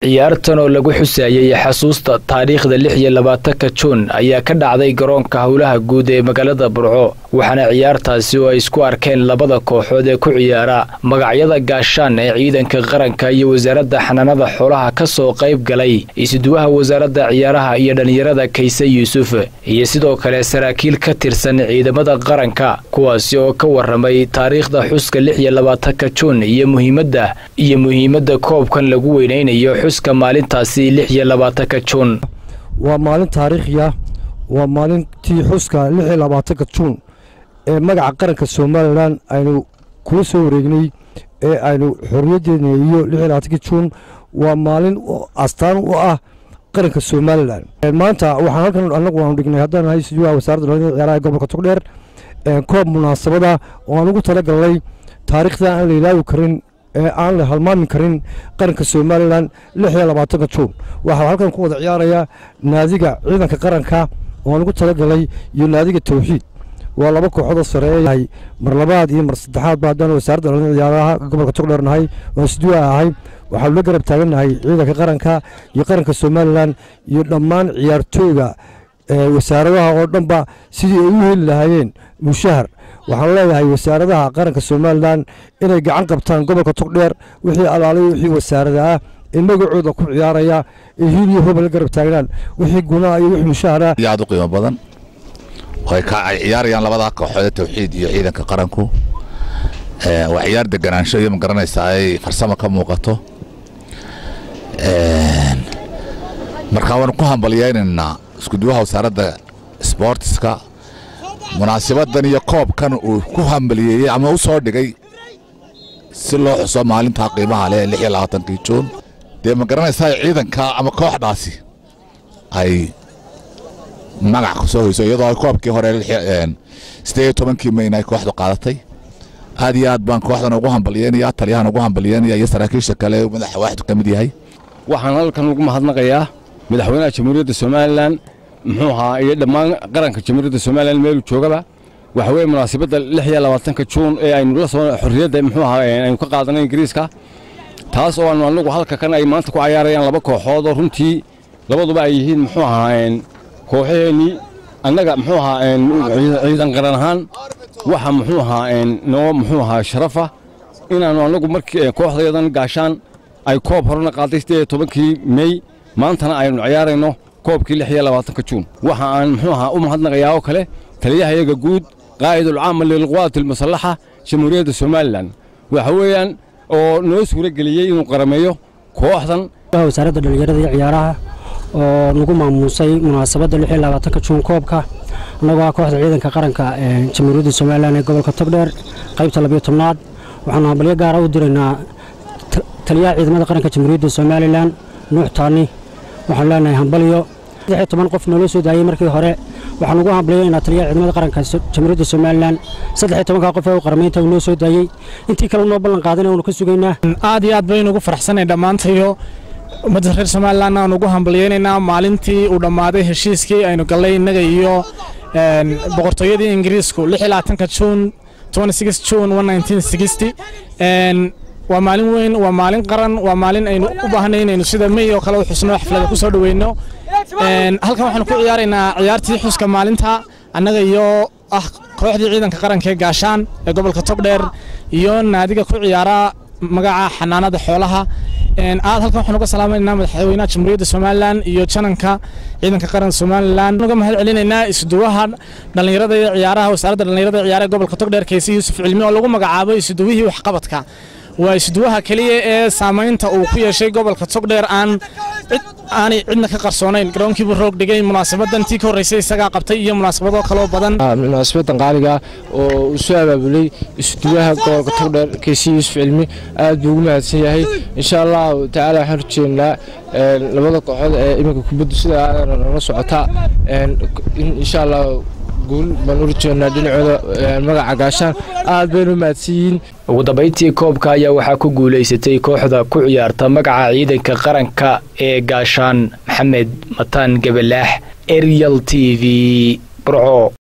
ciyaartan oo lagu xusaayey xasuusta taariikhda lix iyo labaatanka juun ayaa ka dhacday garoonka howlaha guud ee magaalada burco waxaana ciyaartaasi oo ay isku arkeen labada kooxood ee ku ciyaara magacyada gaashaan ee ciidanka qaranka iyo wasaaradda xanaanada xoolaha ka soo qayb galay isuduwaha wasaaradda ciyaaraha iyo dhallinyarada kayse yuusuf iyo sidoo kale saraakiil ka tirsan ciidamada qaranka kuwaasi oo ka waramay taariikhda xuska lix iyo labaatanka juun iyo muhiimadda iyo muhiimadda koobkan lagu weynaynayo xuska maalintaasi lix iyo labaatanka juun waa maalin taariikhiya waa maalintii xuska lix iyo labaatanka juun ee magaca qaranka somalilan aynu kula soo wareegnay ee aynu xorriyaddeena iyo lix iyo labaatanka juun waa maalin astaan u ah qaranka somalilan maanta waxaan halkan annagu aanu dhignay haddaan nahay sujuuha wasaaradda dhallinyarada ciyaaraha gobolka togdheer koob munaasabada oo aan ugu tala galnay taariikhda aan la ilaawi karin ee aan la halmaami karin qaranka somalilan lix iyo labaatanka juun waxaa halkan ku wada ciyaaraya naadiga ciidanka qaranka oo aan ugu talagalay iyo naadiga tawxiid waa laba kooxoodoo sareeyahay mar labaad iyo mar saddexaadba haddaan wasaaradda dhallinyarada ciyaaraha gobolka togdheer nahay oo isduwa ahay waxaanu la garab taagannahay ciidanka qaranka iyo qaranka somalilan iyo dhammaan ciyaartooyga wasaaradaha oo dhanba sidii ay u heli lahaayeen mushahar waxaan leeyahay wasaaradaha qaranka somalilan inay gacan qabtaan gobolka togdheer wixii alaalay wixii wasaarada ah ee magacooda ku ciyaaraya ee hiil iyo hooba la garab taagnaan wixii gunaha iyo wixii mushahara aad u qiimo badan ay ciyaarayaan labadaa kooxood tawxiid iyo ciidanka qaranku waa ciyaar deganaansho iyo magaranaysaa ay farsamo ka muuqato markaa waanu ku hambalyaynaynaa iskuduwaha wasaaradda sboortiska munaasibadan iyo koobkan uu ku hambaliyeeyey ama u soo dhigay si loo xuso maalintaa qiimaha leh lix iyo labaatankii juun dee ma garanaysaa ciidanka ama kooxdaasi ay magac ku soo hoyso iyadoo koobkii hore siddeed iyo tobankii mayna ay kooxdu qaadatay aad iyo aad baan kooxdan ugu hambalyeynaya taliyahan ugu hambalyeynaya iyo saraakiisha kale madaxa waaxdu ka mid yahay waxaan halkan ugu mahadnaqayaa madaxweynaha jamhuuriyadda somalilan muxuu ahaa iyo dhammaan qaranka jamhuuriyadda somalilan meeluu joogaba waxa weeye munaasabadda lix iyo labaatanka juun ee aynu la soo xorriyadda muxuu ahaa aynu ka qaadanay ingiriiska taas oo aanu anagu halka kan ay maanta ku cayaarayaan laba kooxood oo runtii labaduba ay yihiin muxuu ahaa kooxaheennii annaga muxuu ahaa ciidan qaran ahaan waxa muxuu ahaa noo muxuu ahaa sharafa inaannu annagu markii kooxdayadan gaashaan ay koob horena qaaday siddeed iyo tobankii mey maantana aynu ciyaarayno koobkii lix iyo labaatanka juun waxa aan muxuu ahaa u mahadnaqayaa oo kale taliyahayaga guud qaa'idulcaama lilquwaati almusallaxa jamhuuriyadda somalilan waxa weeyaan oo noo suuro geliyey inuu qarameeyo kooxdan wasaaradda dhallinyarada iyo ciyaaraha oo nagu maamuusay munaasabadda lix iyo labaatanka juun koobka annagoo ah kooxda ciidanka qaranka jamhuuriyadda somalilan ee gobolka togdheer qaybta labiyo tobnaad waxaanu hambalyo gaara u diraynaa taliyaha ciidamada qaranka jamhuuriyadda somalilan nuux taani waxaanu leenahay hambalyo saddexiyo toban qof nooloo soo daayey markii hore waxaan ugu hambalyaynaa taliyaha ciidamada qaranka jamhuuriyadda somalilan saddexiyo tobankaa qof ee u qaramaynta uu noo soo daayey intii kale noo ballan qaadana uunu ka sugaynaa aad iyo aad baynu ugu faraxsanay dhammaantayo ummadda reer somalilan aan ugu hambalyaynaynaa maalintii uu dhammaaday heshiiskii aynu gallay innaga iyo boqortooyadii ingiriisku lix iyo labaatanka juun juun waa maalin weyn waa maalin qaran waa maalin aynu u baahnay inaynu sida mey oo kale u xusno xaflada ku soo dhoweyno halkan waxaanu ku ciyaaraynaa ciyaartii xuska maalinta annaga iyo ah kooxdii ciidanka qaranka ee gaashaan ee gobolka togdheer iyo naadiga ku ciyaara magaca xanaanada xoolaha aad halkan waxaan uga salaamaynaa madaxweynaha jamhuuriyadda somalilan iyo jananka ciidanka qaranka somalilan uga mahad celinaynaa isuduwaha dhallinyarada iyo ciyaaraha wasaaradda dhallinyarada iyo ciyaaraha gobolka togdheer kayse yuusuf cilmi oo lagu magacaabo isuduwihii waxqabadka waa isuduwaha keliya ee saamaynta uu ku yeeshay gobolka togdheer aan aanay cidna ka qarsoonayn garoonkiibuu roog dhigay munaasabadan tii ka horreysay isagaa qabtay iyo munaasabado kaloo badan munaasabadan qaaliga oo uu soo abaabulay isuduwaha gobolka togdheer kaysi yuusuf cilmi aad buu ugu mahadsan yahay insha allahu tacaala waxaan rajeynaa labada kooxood ee iminka kubaddu sida aadana nala socota insha allah guul baan u rajeynaa dhinacooda magaca gaashaan aad baynu u mahadsan yihiin ugu dambayntii koobka ayaa waxaa ku guulaysatay kooxda ku ciyaarta magaca ciidanka qaranka ee gaashaan maxamed mataan gabalaax erial t v burco